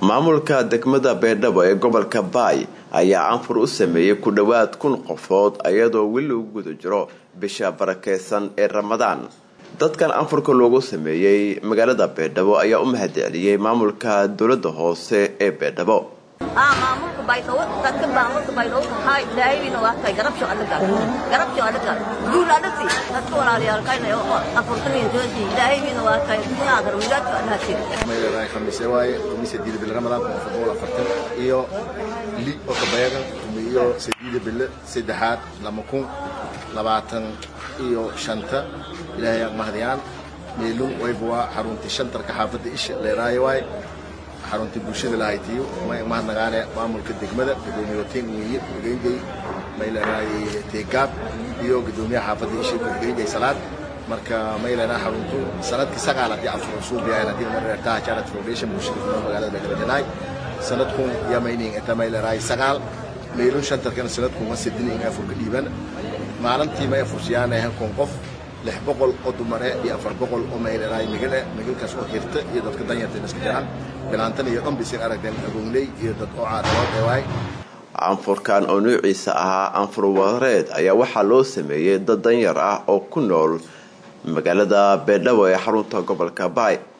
maamulka degmada beedhabo ee gobolka baay ayaa anfur u sameeyey ku dhowaad kun qofood iyadoo weli lagu guda jiro bisha barakeysan ee ramadaan dadkan anfurka loogu sameeyey magaalada beedhabo ayaa u mahadceliyey maamulka dowlada hoose ee beedhabo maamulka baydhabo dadka maamulka baydhabo kahaa ilaahayna waa kay garabsho adaga garabsho adaga guul adasi dadka walaalayaalkayna afurtaniin jooji ilaahayna waa kay dunyaa garmidaadka adhaasi mayleedahay khamiise waaye khamiisa diida bille ramadaan kun afar boqol afartan iyo li oo kabayaga iyo sadiida bille saddexaad lama kun labaatan iyo shanta ilaahay aan mahdiyaan meelun wayba waa xaruntii shantarka xaafadda isha leeraayo waaye xaruntii bulshada lahaytiyo may mahadnagaane maamulka degmada gudoomiyotiin wiiye gurgeynday may leedahay teegaab iyo gudoomiyaha xaafadda isha gurgeynday salaad marka may leedahay xaruntu sanadkii sagaal haddii afur suubiyahayn haddii mareertaha janet foundation bulshada kuma magaalada begalajanaay sanadkun yamayning inta may leedahay sagaal meelun shantarkana sanadkun waa sidin in afurka dhiiban maalintii may afursiyaanahay kun qof lix boqol oo dumare iyo afar boqol oo mayleedahay migale migalkaas oo hirta iyo dadka danyarta iska jiraan bilaantan iyo dhan bisin aragteen agoonley iyo dad oo caadadood ee waay anfurkan oo nuuciisa ahaa anfur wareed ayaa waxaa loo sameeyey dad danyar ah oo ku nool magaalada beedhabo ee xarunta gobolka baay